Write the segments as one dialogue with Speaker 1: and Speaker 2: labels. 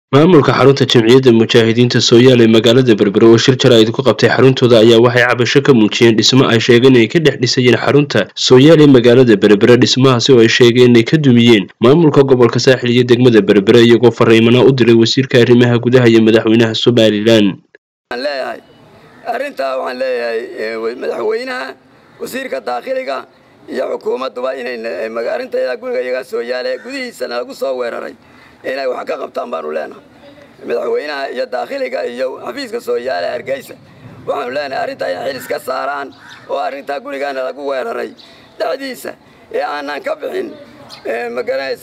Speaker 1: maamulka xarunta jamciyadda mujaahidiinta sooyaal ee magaalada berbere oo shir jaraa'id ku qabtay xaruntooda ayaa waxay cabasho ka muujiyeen dhismo ay sheegeen inay ka dhex dhisayeen xarunta sooyaal ee magaalada berbere dhismahaasi oo ay sheegeen inay ka dumiyeen maamulka gobolka saaxil iyo degmada berbere iyagoo fariimana u diray wasiirka arrimaha gudaha iyo madaxweynaha somalilan
Speaker 2: leeyahay arrintaa waxaan leeyahay madaxweynaha wasiirka daakhiliga iyo xukuumadduba inay arrinta guriga iyaga sooyaale gudihiisana lagu soo weeraray inay wax ka qabtaan baanu leenahay madaxweynaha iyo daakhiliga iyo xafiiska sooyaale hargeysa waxaanu leenahay arrintaa inay xil iska saaraan oo arrintaa gurigaana lagu weeraray dhexdiisa ee aanaan ka bixin magaranaysa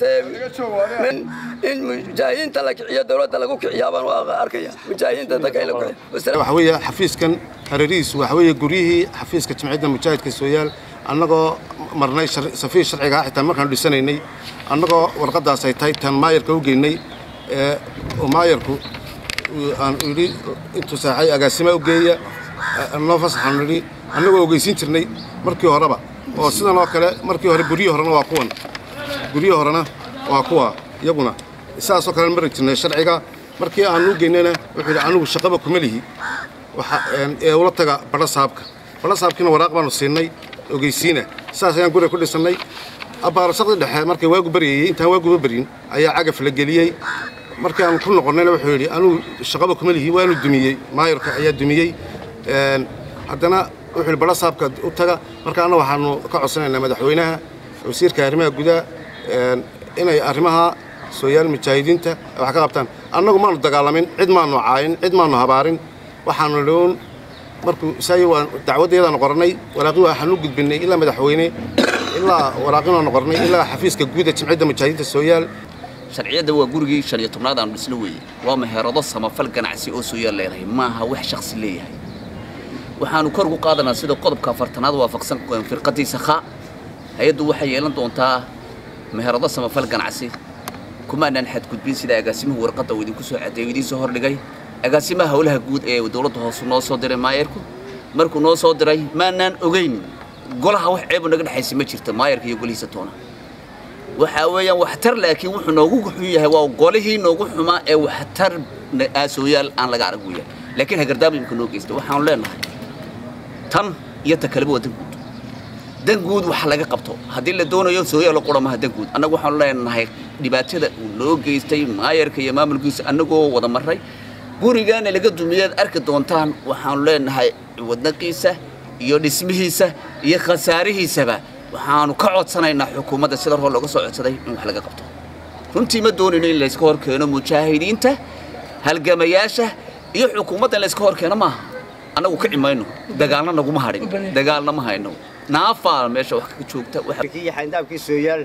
Speaker 2: in mujaahidiinta la kiciyo dowladda lagu kiciyaa baan arkaya mujaahidiinta dadka in la kiciyo
Speaker 3: waxa weeye xafiiskan hareerihiisu waxa weeye guryihii xafiiska jamciyadda mujaahidka sooyaal annagoo marnay safiir sharciga xitaa markaanu dhisanaynay annagoo warqaddaas ay tahay tan maayarka u geynay oo maayarku aan idhi intuu saaxay agaasima u geeya noo fasaxaanu idhi annagoo ogeysiin jirnay markii horeba oo sidan oo kale markii hore guryihii horena waa kuwan guryihii horena waa kuwa iyaguna saasoo kale mari jirnay sharciga markii aanu u geynayna wuxuu yidhi anigu shaqaba kuma lihi ee ula taga badha saabka badha saabkiina waraaq baanu siinay ogeysiina saas ayaan guriga ku dhisannay abbaarashadii dhexe markay waagu baryayey intaan waaguba baryin ayaa cagaf la geliyey markii aan ku noqonnayna wuxuu yidhi anugu shaqaba kuma lihi waanu dumiyey maayarka ayaa dumiyey haddana wuxuu yidhi badha saabka u taga marka anna waxaanu ka codsanaynaa madaxweynaha wasiirka arrimaha gudaha inay arrimaha sooyaal mujaahidiinta wax ka qabtaan annagu maanu dagaalamin cid maanu caayin cid maanu habaarin waxaanu dhown markuu isaay waan dacwaddeedaanu qorannay waraaqii waxaanu u gudbinnay ilaa madaxweyne ilaa waraaqinaanu qornay ilaa xafiiska guuda jamciyadda mujaahidiinta sooyaal
Speaker 4: sharciyadda waa gurigii shan iyo tobnaad aanu dhisno weeye waa meherado samafal ganacsi oo sooyaal leedahay maaha wax shakhsi leeyahay waxaanu kor ugu qaadanaa sida qodobka afartanaad waafaqsan firqadiisa khaa hay-addu waxay yeelan doontaa meherado samafal ganacsi kumaanaan xadgudbin sida agaasimuhu warqadda uu idinku soo cadeeyo idiin soo hordhigay agaasimaha howlaha guud ee dowladda hoose noo soo diray maayarku markuu noo soo diray maanaan ogeyn golaha wax ceebu naga dhexaysa ma jirto maayarka iyo golihiisa toona waxaa weeyaan waxtar laakiin wuxuu noogu xun yahay waa golihii noogu xumaa ee waxtar aasooyaal aan laga arag weeyaan laakiin hagardaama imika noo geysta waxaanu leenahay tan iyo ta kaleba waa danguud danguud wax laga qabto haddii la doonayo sooyaal qura maha danguud annagu waxaanu leenahay dhibaatada uu noo geystay maayarka iyo maamulkiisa annagoo wada marray gurigaana laga dumiyaad arki doontaan waxaanu leenahay wadnaqiisa iyo dhismihiisa iyo khasaarihiisaba waxaanu ka codsanaynaa xukuumadda sida hor looga soo codsaday in wax laga qabto runtii ma doonayno in layska hor keeno mujaahidiinta halgamayaasha iyo xukuumadda in layska hor keeno maaha annagu kici mayno dagaalna naguma hadhin dagaalna ma hayno naafaa meesha wax ka joogta
Speaker 5: xayndaabkii sooyaal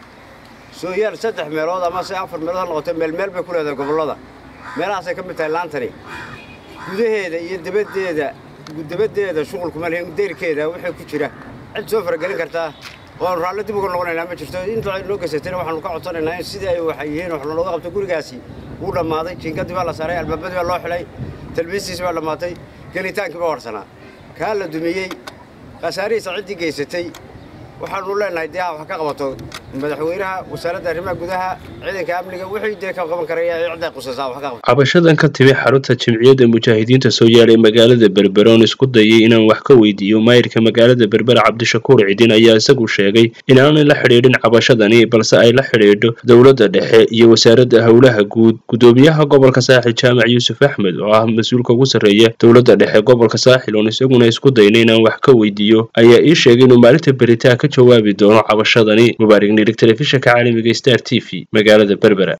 Speaker 5: sooyaal saddex meelood ama se afar meelood ha noqotay meel meel bay ku leedahay gobollada meelahaasay ka mid tahay laantani gudaheeda iyo dabaddeeda dabaddeeda shuqulkuma lihin deyrkeeda wixii ku jira cid soo faragelin kartaa waanu raallo dib uga noqonaynaa ma jirto inta ay noo geysatayna waxaanu ka codsanaynaa in sidii ay waxay yihiin wax looga qabto gurigaasi wuu dhammaaday jiingadii baa la saaray albaabadii baa loo xidhay talbiistiisi baa dhammaatay gelitaankii baa horsanaa kaa la dumiyey khasaarihiisa ciddii geysatay waxaanu leenahay dee wax ka qabato madaxweynaha wasaaradda arrimaha gudaha ciidanka amniga wixii dee ka qaban karaya cidday qusaysaa wax ka qabato
Speaker 1: cabashadan ka timi xarunta jamciyadda mujaahidiinta sooyaal ee magaalada berbere oon isku dayay inaan wax ka weydiiyo maayirka magaalada berbere cabdishakuur cidin ayaa isagu sheegay inaanay la xidhiidhin cabashadani balse ay la xidhiidho dowladda dhexe iyo wasaaradda howlaha guud gudoomiyaha gobolka saaxil jaamac yuusuf axmed oo ah mas-uulka ugu sarreeya dowladda dhexe gobolka saaxil oon isaguna isku dayna inaan wax ka weydiiyo ayaa ii sheegay inuu maalinta beritaa ka jawaabi doono cabashadani mubaarig nirig telefishinka caalamiga star t v magaalada berbera